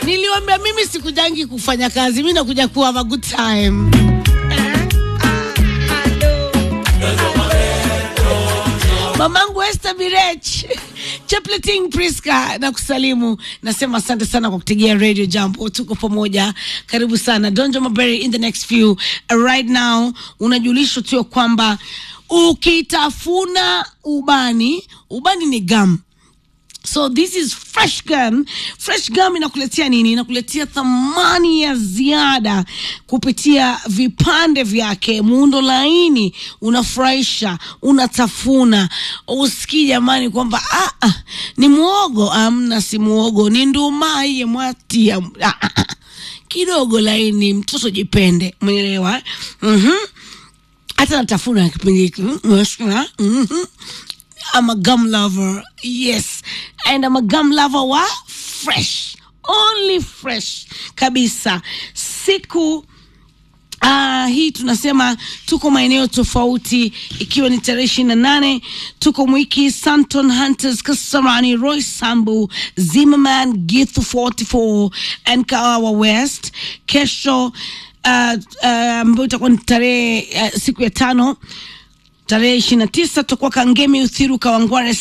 niliwambia mimi sikujangi kufanya kazi mi nakuja kuwa have a good time mamangu Esther Birech Chepleting Priska na kusalimu, nasema asante sana kwa kutegea Radio Jambo, tuko pamoja, karibu sana Donjo Maberi. In the next few right now, unajulishwa tu ya kwamba ukitafuna ubani, ubani ni gum So this is fresh gum. Fresh gum inakuletea nini? Inakuletea thamani ya ziada kupitia vipande vyake, muundo laini, unafurahisha, unatafuna, usikii jamani kwamba ah, ah, ni muogo. Amna, si muogo, ni nduma iye mwati ya ah, ah, ah. kidogo laini, mtoto jipende, umeelewa? mm hata natafuna kipindi hiki mm I'm a gum lover. Yes. And I'm a gum lover wa fresh. Only fresh kabisa. Siku Uh, hii tunasema tuko maeneo tofauti ikiwa ni tarehe ishirini na nane tuko mwiki Santon Hunters Kasarani Roy Sambu Zimmerman Githu 44 and Kawawa West kesho ambayo uh, uh, itakuwa ni tarehe uh, siku ya tano tarehe ishirini na tisa tutakuwa Kangemi Uthiru Kawangware